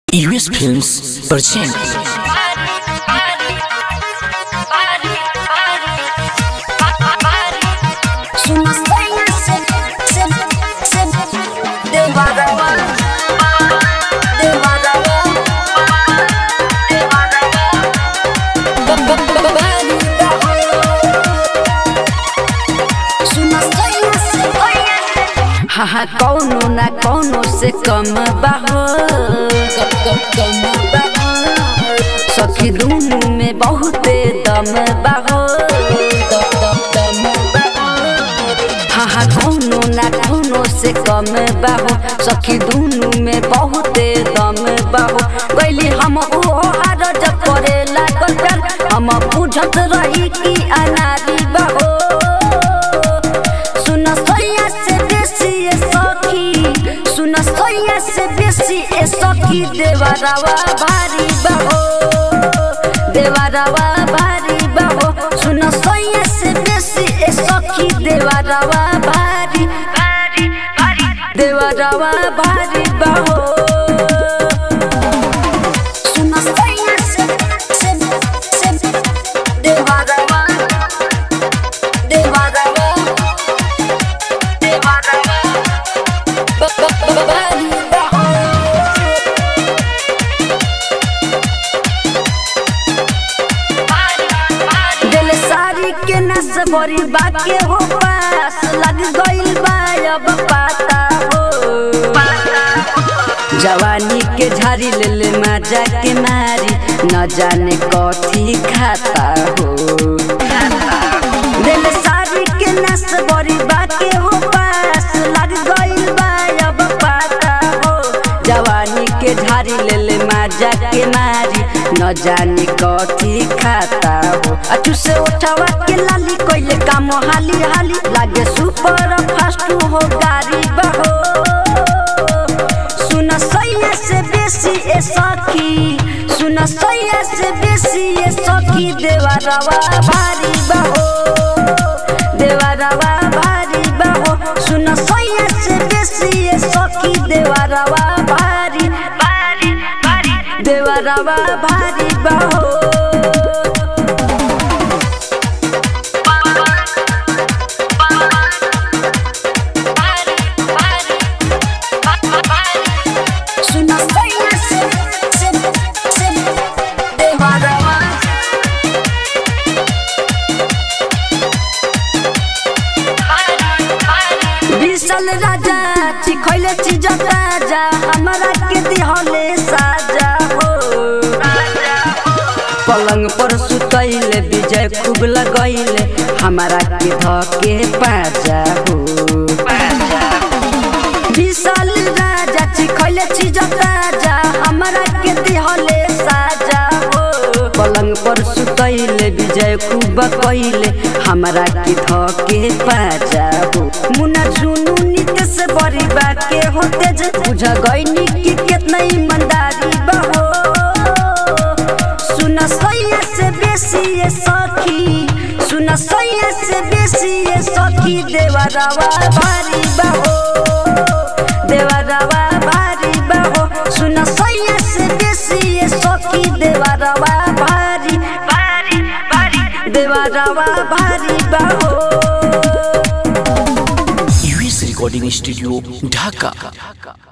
US films present हाँ हाँ कौनो ना कौनो से कम बाहो कम बाहो सखी दुनू में बहुते दम बाहो दम बाहो हाँ हाँ कौनो ना कौनो से कम बाहो सखी दुनू में बहुते दम बाहो गैली हम ओ हार जब करे लागल प्यार हम बुझत रही कि अनारी बाहो सुन सोया से बेसी ए सखी सुन सोया से बेसी ए सखी देवरवा भारी बहो देवरवा भारी बहो सुन सोया से बेसी ए सखी देवरवा भारी भारी भारी देवरवा भारी बहो सुन सोया से से से देवरवा देवरवा दिल सारी के नस बड़ी बाके हो पास लग गइल बा अब पाता हो जवानी के झाड़ी ले ले मजा के मारी न जाने कथी खाता हो दिल सारी के नस बड़ी बाके हो पास लग गइल बा अब पाता हो जवानी के झाड़ी ले ले मजा के मारी न जाने कथी खाता हो अचू से उठावा के लाली कोइले काम हाली हाली लागे सुपर फास्ट हो गाड़ी बहो सुन सैया से बेसी ए सखी सुन सैया से बेसी ए सखी देवरवा भारी बहो देवरवा भारी बहो सुन सैया से बेसी ए सखी देवरवा भारी भारी भारी देवरवा भारी बहो सुन सैया से से से देवरवा विशाल राजा चिखैले चीज ताजा हमरा के दिहले साजा हो पलंग पर सुतैले विजय खूब लगैले हमरा के धके पाजा हो विशाल राजा चिखैले चीज ताजा हमरा के दिहले साजा हो पलंग पर सुतैले विजय खूब कैले हमरा के धके पाजा हो मुना झुनु नित से बड़ी बाके होते जे बुझ गईनी कि कितना ईमानदारी बहो सुन सैया से बेसी ये सखी सुन सैया से बेसी ये सखी देवरवा भारी बहो देवरवा भारी बहो सुन सैया से बेसी ये सखी देवरवा भारी भारी भारी देवरवा भारी बहो यूएस रिकॉर्डिंग स्टूडियो ढाका